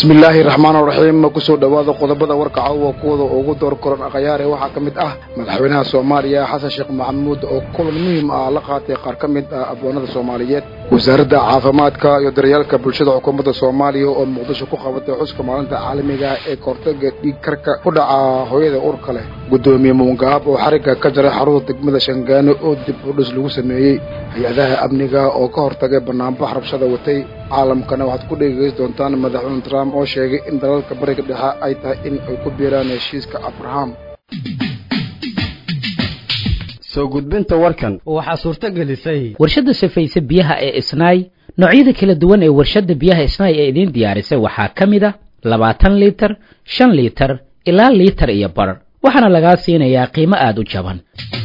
bismillaahi raxmaan raxiim kusoo dhowaada qodobada warka caawa kuwada ugu door koran akhyaare waxaa ka mid ah madaxweynaha soomaaliya xasan sheekh maxamuud oo kulan muhiim ah la qaatay qaar ka mid ah abwaanada soomaaliyeed wasaaradda caafimaadka iyo daryeelka bulshada xukuumadda soomaaliya oo muqdisho ku qabatay xuska maalinta caalamiga ee kahortaga dhiig karka ku dhaca hooyada urka leh guddoomiye muungaab oo xarigga ka jaray xarunta degmada shangaano oo dib u dhis lagu sameeyey hay-adaha amniga oo ka hortagay banaanbax rabshada watay caalamkana waxaad ku dhegeysan doontaan madaxweyne trump oo sheegay in dalalka bariga dhexe ay tahay in ay ku biiraan heshiiska abraham soo gudbinta warkan waxaa suurto gelisay warshadda safayse biyaha ee isnaay noocyada kala duwan ee warshadda biyaha isnaay ee idiin diyaarisay waxaa ka mid a labaatan liitar shan liitar ilaa liitar iyo bar waxaana lagaa siinayaa qiimo aada u jaban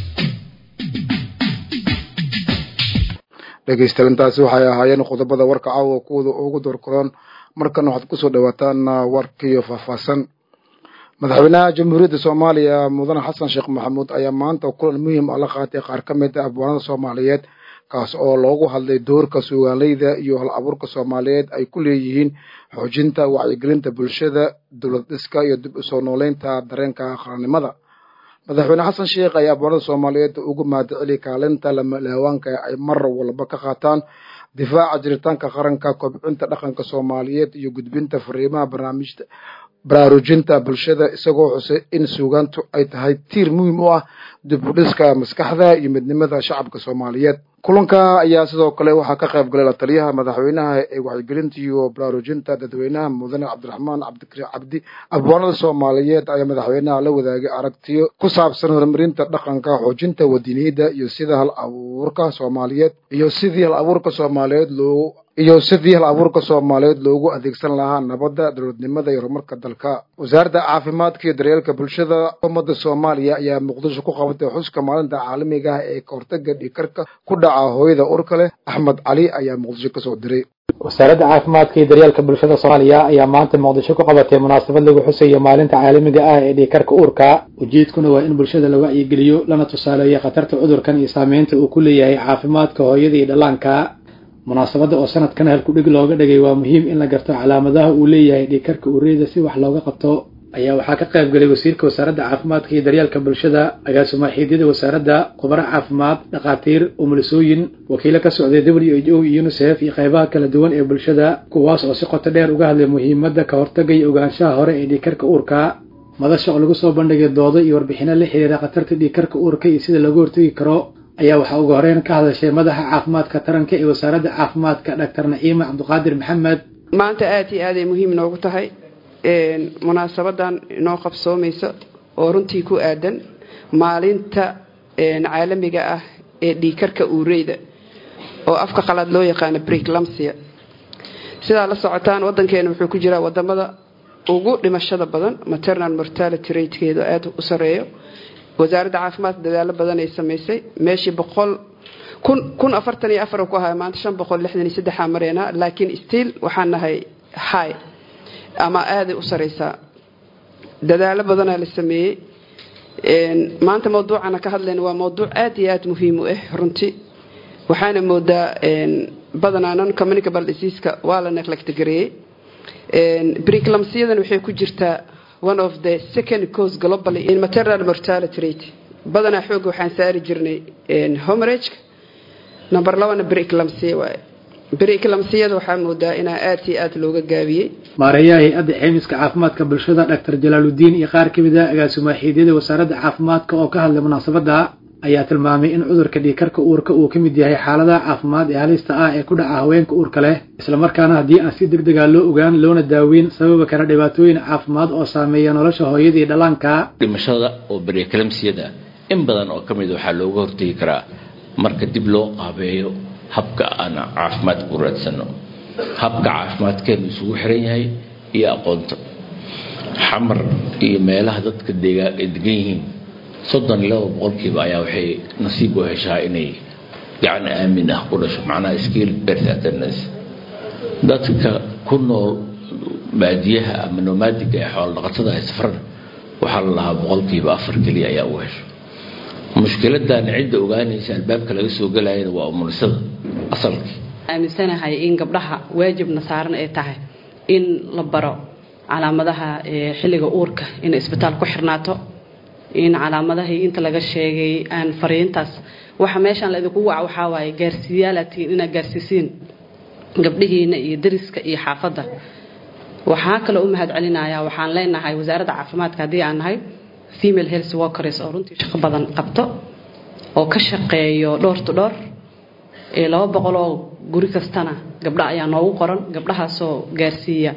dhegeystayaal intaasi waxay ahaayeen qodobada warka caawa kuwada ugu doorkodan markana waxaad kusoo dhawaataan warkiyo faahfaahsan madaxweynaha jamhuuriyadda soomaaliya mudane xasan sheekh maxamuud ayaa maanta kulan muhiim ah la qaatay qaar ka mid ah abwaanada soomaaliyeed kaas oo loogu hadlay doorka suugaaleyda iyo hal abuurka soomaaliyeed ay ku leeyihiin xoojinta wacyigelinta bulshada dowlad dhiska iyo dib usoo nooleynta dareenka qarannimada madaxweyne xasan sheekh ayaa abwaanada soomaaliyeed ugu mahadceliyay kaalinta lamalaawaanka ay mar walba ka qaataan difaaca jiritaanka qaranka kobcinta dhaqanka soomaaliyeed iyo gudbinta fariimaha barnaamijta baraarujinta bulshada isagoo xusay in suugaantu ay tahay tiir muhiim u ah dib u dhiska maskaxda iyo midnimada shacabka soomaaliyeed kulanka ayaa sidoo kale waxaa ka qayb galay la taliyaha madaxweynaha ee wacyigelinta iyo baraarujinta dadweynaha mudane cabdiraxmaan cabdikariim cabdi abwaanada soomaaliyeed ayaa madaxweynaha la wadaagay aragtiyo ku saabsan horumarinta dhaqanka xoojinta wadiniyada iyo sida hal abuurka soomaaliyeed iyo sidii hal abuurka soomaaliyeed loo iyo sidii hal abuurka soomaaliyeed loogu adeegsan lahaa nabadda dowladnimada iyo horumarka dalka wasaaradda caafimaadka iyo daryeelka bulshada xukuumadda soomaaliya ayaa muqdisho ku qabatay xuska maalinta caalamiga ah ee kahortaga dhiigkarka ku dhaca hooyada urka leh axmed cali ayaa muqdisho kasoo diray wasaaradda caafimaadka iyo daryeelka bulshada soomaaliya ayaa maanta muqdisho ku qabatay munaasabad lagu xusayo maalinta caalamiga ah ee dhiigkarka uurka ujeedkuna waa in bulshada la wacyigeliyo lana tusaaleeyo khatarta cudurkan iyo saameynta uu ku leeyahay caafimaadka hooyada iyo dhallaanka munaasabadda oo sanadkan halkudhig looga dhigay waa muhiim in la garto calaamadaha uu leeyahay dhiigkarka uureyda si wax looga qabto ayaa waxaa ka qayb galay wasiirka wasaaradda caafimaadka iyo daryeelka bulshada agaasumaaxiidyada wasaaradda khubaro caafimaad dhakhaatiir umulisooyin wakiilo ka socday w h o iyo unisef iyo qaybaha kala duwan ee bulshada kuwaas oo si qoto dheer uga hadlay muhiimadda ka hortaga iyo ogaanshaha hore ee dhiigkarka uurka madasha oo lagu soo bandhigay doodo iyo warbixino la xiriira khatarta dhiigkarka uurka iyo sida looga hortagi karo ayaa waxaa ugu horeyn ka hadashay madaxa caafimaadka taranka ee wasaaradda caafimaadka dhaktar naciima cabdiqaadir maxamed maanta aada iyo aaday muhiim noogu tahay munaasabadan inoo qabsoomaysa oo runtii ku aadan maalinta caalamiga ah ee dhiigkarka uureyda oo afka qalaad loo yaqaano briclamsia sidaa la socotaan wadankeena wuxuu ku jiraa wadamada ugu dhimashada badan maternal mortality ratekeedu aada u sareeyo wasaaradda caafimaadka dadaalo badan ay samaysay meeshii boqol kun kun afartan iyo afar ku ahay maanta shan boqol lixdan iyo saddexaa mareynaa laakiin stiil waxaan nahay high ama aaday u saraysaa dadaalo badanaa la sameeyey maanta mawduucana ka hadlayna waa mawduuc aad iyo aad muhiim u ah runtii waxaana moodaa badanaa non communicable diseaska waa la neglect gareeyey briclamsiyadan waxay ku jirtaa one of the second cause globally in maternal mortality rate badanaa xooga waxaan saari jirnay homerageka number labana briclamsiya waaye briclamsiyada waxaa moodaa inaa aad iyo aad looga gaabiyey maareeyaha hay-adda ceymiska caafimaadka bulshada dhaktar jalaaludiin iyo qaar ka mid a agaasumaaxiidyada wasaaradda caafimaadka oo ka hadlay munaasabadda ayaa tilmaamay in cudurka dhiigkarka uurka uu ka mid yahay xaaladaha caafimaad ee halista ah ee ku dhaca haweenka uurka leh islamarkaana haddii aan si deg dega loo ogaan loona daaweyn sababi kara dhibaatooyin caafimaad oo saameeya nolosha hooyada iyo dhallaanka dhimashada oo briclamsiyada in badan oo ka mid waxaa looga hortegi karaa marka dib loo qaabeeyo habka aan caafimaadka u raadsano habka caafimaadkeenu isugu xiran yahay iyo aqoonta xamar iyo meelaha dadka degan yihiin soddon iyo laba boqolkiiba ayaa waxay nasiib u heshaa inay gacan aamin ah ku dhasho macnaha skill birth attendance dadka ku nool baadiyaha ama nomaadiga ee xoolo dhaqatada ay safran waxaa la lahaa boqolkiiba afar keliya ayaa u hesho mushkiladan cidda ogaanaysa albaabka laga soo gelayana waa umulisada asalkii aaminsanahay in gabdhaha waajibna saaran ay tahay in la baro calaamadaha xilliga uurka inay isbitaal ku xirnaato in calaamadahii inta laga sheegay aan fariintaas waxa meeshaan laidinku waca waxaa waaye gaarsiiyaalatiin inaad gaarsiisiin gabdhihiina iyo dariska iyo xaafadda waxaa kaloo u mahad celinayaa waxaan leenahay wasaaradda caafimaadka haddii aan nahay female health workers oo runtii shaqo badan qabto oo ka shaqeeyo dhowr to dhowr laba boqol oo guri kastana gabdha ayaa noogu qoran gabdhahaasoo gaarsiiya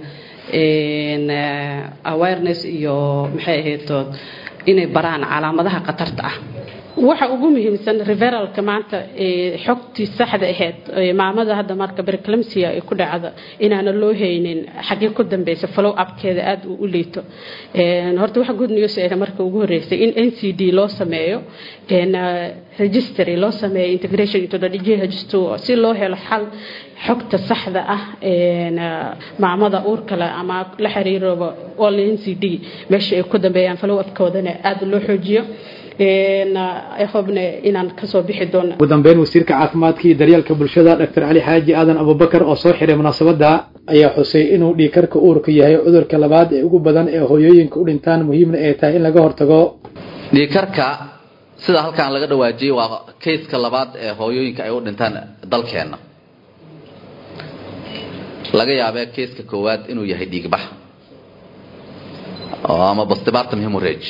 awareness iyo maxay ahayd inay baraan calaamadaha khatarta ah waxa ugu muhiimsan referalka maanta xogtii saxda ahayd maamada hadda marka berclamsia ay ku dhacda inaana loo haynin xagee ku dambeysa follow upkeeda aada uu u liito horta waxa good news ah marka ugu horeysay in n c d loo sameeyo registry loo sameeyo integration into the DGH2 si loo helo xal xogta saxda ah maamada uurkale ama la xiriiraba all n c d meesha ay ku dambeeyaan follow upkoodana aada loo xoojiyo hobne inaan kasoo bixi doono ugu dambeyn wasiirka caafimaadka iyo daryeelka bulshada dr cali xaaji aadan abubakar oo soo xiray munaasabadda ayaa xusay inuu dhiigkarka uurka yahay cudurka labaad ee ugu badan ee hooyooyinka u dhintaan muhiimna ay tahay in laga hortago dhiigkarka sida halkaan laga dhawaajiyey waa kayska labaad ee hooyooyinka ay u dhintaan dalkeenna laga yaabee kayska koowaad inuu yahay dhiigbax ama postpartum hemorrhage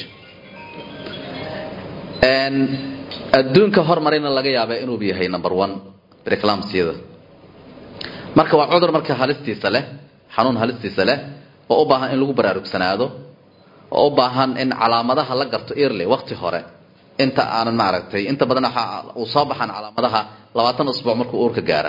adduunka hormarayna laga yaaba inuu yahay number one reclamsyada marka waa cudur marka halistiisa leh xanuun halistiisa leh oo u baahan in lagu baraarugsanaado oo u baahan in calaamadaha la garto early waqti hore inta aanan maaragtay inta badan waxa uu soo baxaan calaamadaha labaatan usbuuc markuu uurka gaara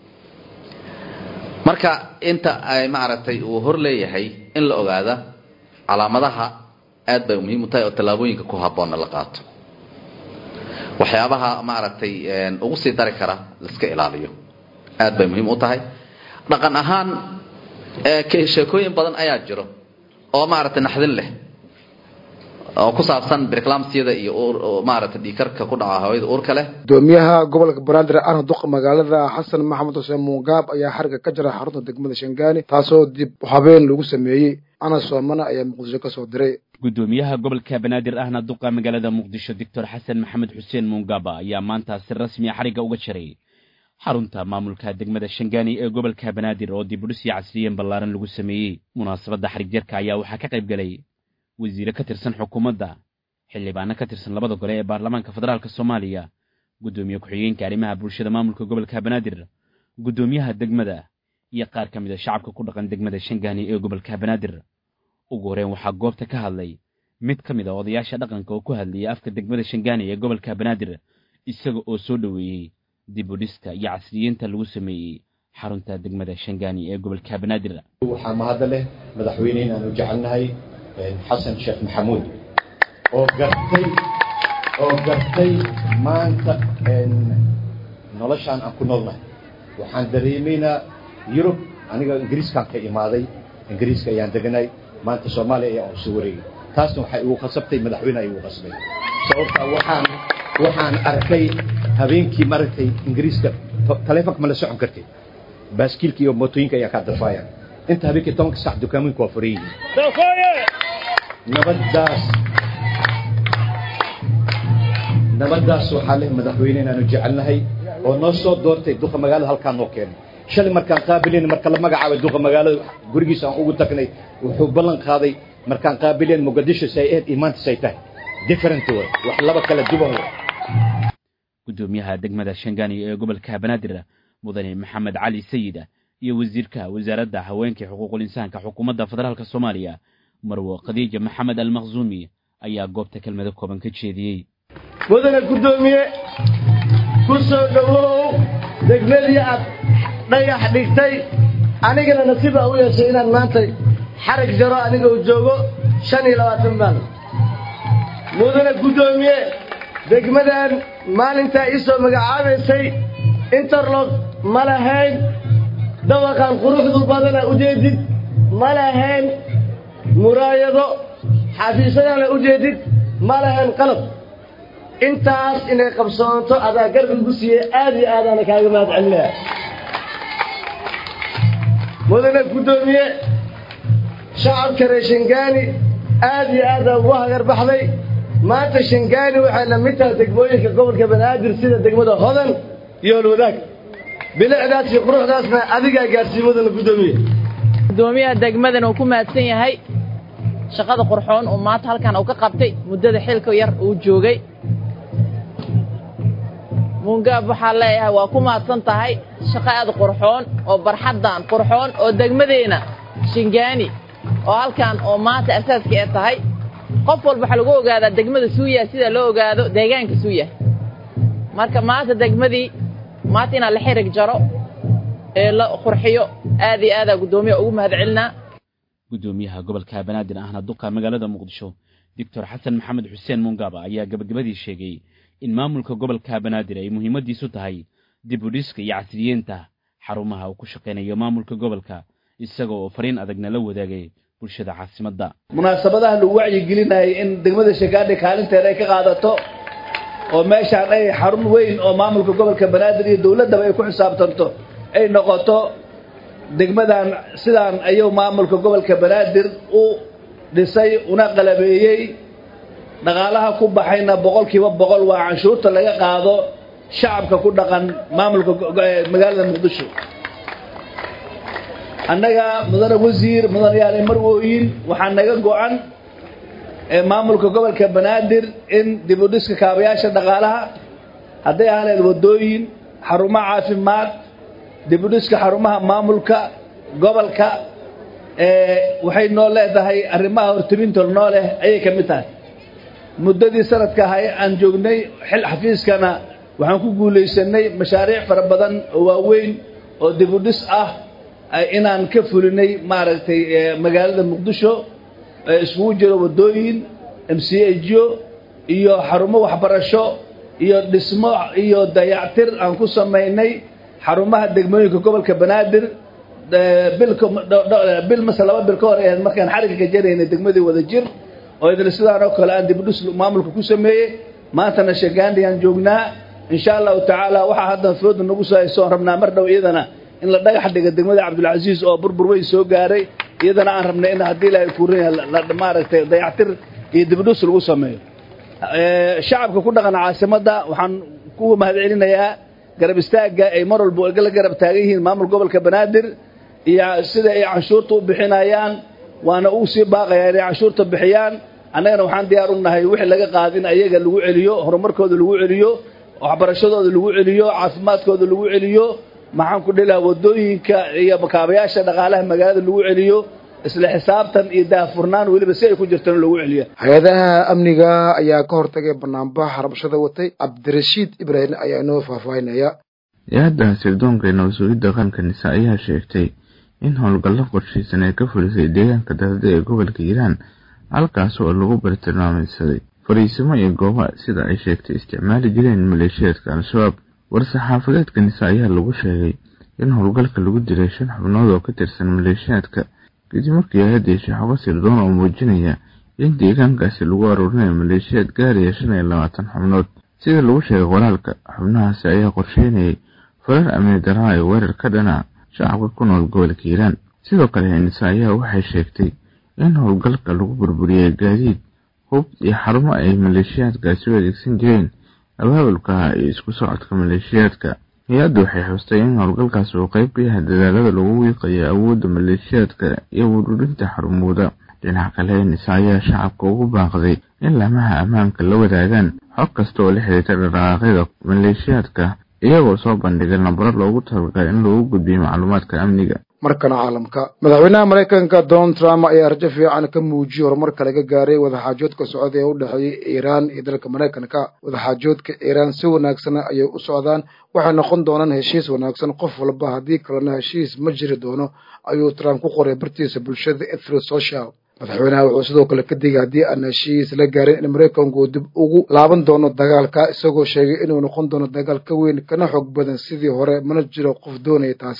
marka inta ay maaragtay uu hor leeyahay in la ogaada calaamadaha aad bay muhiim u tahay oo tallaabooyinka ku habboonna la qaato waxyaabaha maaragtay ugu sii dari kara laiska ilaaliyo aad bay muhiim u tahay dhaqan ahaan sheekooyin badan ayaa jiro oo maaragtay naxdin leh oo ku saabsan briclamsyada iyo maaragtay dhiikarka ku dhaca hawada uurka leh gudoomiyaha gobolka banaadir ahna duqa magaalada xasan maxamed xuseen muungaab ayaa xariga ka jira xarunta degmada shangaani taasoo dib habeen lagu sameeyey ana soomana ayaa muqdisho kasoo diray gudoomiyaha gobolka banaadir ahna duqa magaalada muqdisho doctor xasan maxamed xuseen muungaba ayaa maanta si rasmi a xarigga uga jiray xarunta maamulka degmada shangaani ee gobolka banaadir oo dibudhis iyo casriyen ballaaran lagu sameeyey munaasabadda xarig jarka ayaa waxaa ka qayb galay wasiire ka tirsan xukuumadda xildhibaano ka tirsan labada gole ee baarlamaanka federaalk soomaaliya guddoomiye ku-xigeenka arrimaha bulshada maamulka gobolka banaadir guddoomiyaha degmada iyo qaar ka mid a shacabka ku dhaqan degmada shangaani ee gobolka banaadir ugu horeen waxaa goobta ka hadlay mid ka mid a odayaasha dhaqanka oo ku hadlayay afka degmada shangaani ee gobolka banaadir isaga oo soo dhoweeyey dibudhiska iyo casriyeynta lagu sameeyey xarunta degmada shangaani ee gobolka banaadir waxaa mahadda leh madaxweyneyn aan u jecelnahay xasan sheekh maxamuud oo gartay oo gartay maanta noloshaan aan ku noolnahay waxaan dareemaynaa yurub aniga ingiriiskaan ka imaaday ingiriiska ayaan deganay maanta soomaaliya ayaa u soo wareegay taasna waxay igu khasabtay madaxweyne ay igu khasbay sababtaa waxaan waxaan arkay habeenkii maaragtay ingiriiska taleefonka ma la socon kartid baaskiilka iyo mootooyinka ayaa kaa dafaayaan inta habeenkii tobanka sac dukaamooyinku waa furan yihiin nabaddaas nabaddaas waxaa leh madaxweyne inaanu jecelnahay oo noo soo doortay duqa magaalada halkaan noo keenay shalay markaan qaabilin marka la magacaabay duqa magaalada gurigiisa aan ugu tagnay wuxuu ballan qaaday markaan qaabilin muqadisho say ahayd iyo maanta say tahay different way wax laba kala duwan way guddoomiyaha degmada shangaani ee gobolka banaadir mudane maxamed cali sayida iyo wasiirka wasaaradda haweenka xuquuqul insaanka xukuumadda federaalk soomaaliya marwo khadiija maxamed almaqzuumi ayaa goobta kelmado kooban ka jeediyey mudane guddoomiye ku soo dhowow degmadii aad dhagax dhigtay anigana nasiib aa u yeeshay inaan maanta xarag jaro aniga uu joogo shan iyo labaatan maal mudane guddoomiye degmadan maalintaa ii soo magacaabaysay interlog ma lahayn dawaqan quruxdu badana ujeedid ma lahayn muraayado xafiisyadana ujeedid ma lahayn qalab intaas inay qabsoonto adaa garab igu siiyey aad iyo aadaana kaaga mahad celinaya mudane guddoomiye shacabka reer shingaani aad iyo aada ugu hagarbaxday maanta shingaani waxay la mid tahay degmooyinka gobolka banaadir sida degmada hodan iyo holwadaag bilicdaas iyo quruxdaasna adigaa gaarsiin wadana guddoomiye gudoomiyaha degmadan uu ku mahadsan yahay shaqada qurxoon uu maanta halkan uu ka qabtay muddada xilka yar uu joogay muungaab waxaa leeyahay waa ku mahadsan tahay shaqo aad qurxoon oo barxaddan qurxoon oo degmadeenna shingaani oo halkan oo maanta asaaska ee tahay qof walba waxaa lagu ogaadaa degmada suuya sida loo ogaado deegaanka suuya marka maanta degmadii maanta inaa la xirig jaro ee la qurxiyo aad iyo aadaa guddoomiya ugu mahad celinaa guddoomiyaha gobolka banaadir ahna duqa magaalada muqdisho doctor xasan maxamed xuseen mungaba ayaa gabagabadii sheegay in maamulka gobolka banaadir ay muhiimadiisu tahay dib u dhiska iyo casriyeenta xarumaha uu ku shaqaynayo maamulka gobolka isaga oo fariin adagna la wadaagay bulshada caasimadda munaasabadaha lagu wacyigelinayay in degmada shagaadhi kaalinteeda ay ka qaadato oo meeshaan ay xarun weyn oo maamulka gobolka banaadir iyo dowladdaba ay ku xisaabtanto ay noqoto degmadan sidaan ayuu maamulka gobolka banaadir u dhisay una qalabeeyey dhaqaalaha ku baxayna boqolkiiba boqol waa canshuurta laga qaado shacabka ku dhaqan maamulka magaalada muqdisho annaga mudane wasiir mudane yaale marwooyin waxaa naga go-an maamulka gobolka banaadir in dib u dhiska kaabayaasha dhaqaalaha hadday ahaleed waddooyin xarumo caafimaad dib u dhiska xarumaha maamulka gobolka waxay noo leedahay arrimaha hortiminta noo leh ayay ka mid tahay muddadii sanadka ahay aan joognay xil xafiiskana waxaan ku guulaysanay mashaariic fara badan oo waaweyn oo dib u dhis ah inaan ka fulinay maaragtay magaalada muqdisho iskugu jiro waddooyin m c jo iyo xarumo waxbarasho iyo dhismo iyo dayactir aan ku samaynay xarumaha degmooyinka gobolka banaadir bil mase laba bil ka hor ahayd markaan xarigga ka jaraynay degmadii wada jir oo idil sidaan oo kale aan dibudhis maamulka ku sameeyey maantana shagaandiyaan joognaa insha allahu tacaala waxaa haddan fooda nagu soo haysoon rabnaa mar dhow iyadana in la dhagax dhiga degmada cabdulcasiis oo burbur weyn soo gaaray iyadana aan rabnay in haddii ilaahay kuurin maaragtay dayactir iyo dibudhis lagu sameeyo shacabka ku dhaqan caasimadda waxaan ku mahad celinayaa garab istaagga ay mar walba la garab taagan yihiin maamul gobolka banaadir iyo sida ay canshuurta u bixinayaan waana uu sii baaqayaa inay canshuurta bixiyaan annagana waxaan diyaar u nahay wixii laga qaada in ayaga lagu celiyo horumarkooda lagu celiyo waxbarashadooda lagu celiyo caafimaadkooda lagu celiyo maxaan ku dhilaha waddooyinka iyo makaabayaasha dhaqaalaha magaalada lagu celiyo isla xisaabtan iyo daahfurnaan weliba si ay ku jirtaan lagu celiya hay-adaha amniga ayaa ka hortagay banaanbax rabshada watay cabdirashiid ibraahim ayaa inoo faahfaahinaya hay-adda sirdoonka ee nabad-sugidda qaranka nisa ayaa sheegtay in howlgallo qorshaysan ay ka fulisay deegaanka darada ee gobolka hiiraan halkaas oo lagu bartilmaameysaday fariisimo iyo gooba sida ay sheegtay isticmaali jireen maleeshiyaadka al-shabaab war-saxaafadeedka nisa ayaa lagu sheegay in howlgalka lagu dilay shan xubnood oo ka tirsan maleeshiyaadka kadib markii hay-adda heshay xogo sirdoon oo muujinaya in deegaankaasi lagu aruurinayo maleeshiyaad gaaraya shan iyo labaatan xubnood sida lagu sheegay qoraalka xubnahaasi ayaa qorsheynayay farar amni daraa ee weerar ka dhana shacabka ku nool gobolka hiiraan sidoo kale nisa ayaa waxay sheegtay in howlgalka lagu burburiyey gaadiid hub iyo xarumo ay maleeshiyaadkaasi u adeegsan jireen abaabulka iyo isku socodka maleeshiyaadka hay-addu waxay xustay in howlgalkaas uu qayb ka yahay dadaalada lagu wiiqayo awoodda maleeshiyaadka iyo wururinta xarumooda dhinaca kale nisa ayaa shacabka ugu baaqday in lamaha ammaanka la wadaagaan xog kasta oo la xiriirta dhaqaaqyada maleeshiyaadka iyagoo soo bandhigay nambaro loogu talagalay in lagu gudbiyo macluumaadka amniga markana caalamka madaxweynaha maraykanka donald trump ayaa rajo fiican ka muujiyey horumarka laga gaaray wadaxaajoodka socda ee u dhexeeyay iiraan iyo dalka maraykanka wadaxaajoodka iiraan si wanaagsan ayay u socdaan waxay noqon doonaan heshiis wanaagsan qof walba haddii kalena heshiis ma jiri doono ayuu trump ku qoray bartiisa bulshada ethro social madaxweynaha wuxuu sidoo kale ka digay haddii aan heshiis la gaarin in maraykanku dib ugu laaban doono dagaalka isagoo sheegay inuu noqon doono dagaal ka weyn kana xoog badan sidii hore mana jiro qof doonaya taasi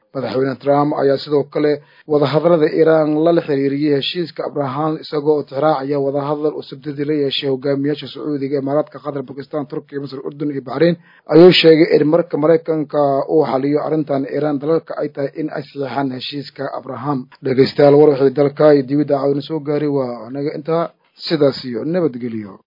madaxweyne trump ayaa sidoo kale wadahadalada iiraan lala xiriiriyey heshiiska abraham isagoo oo tixraacaya wadahadal uu sabtidii la yeeshay hogaamiyaasha sacuudiga imaaraadka qatar bakistan turkiya masr urdun iyo baxrain ayuu sheegay in marka maraykanka uu xaliyo arrintan iiraan dalalka ay tahay in ay saxiixaan heshiiska abraham dhegeystayaal war wixii dalka iyo dibidda caawina soo gaaray waa anaga intaa sidaas iyo nabadgelyo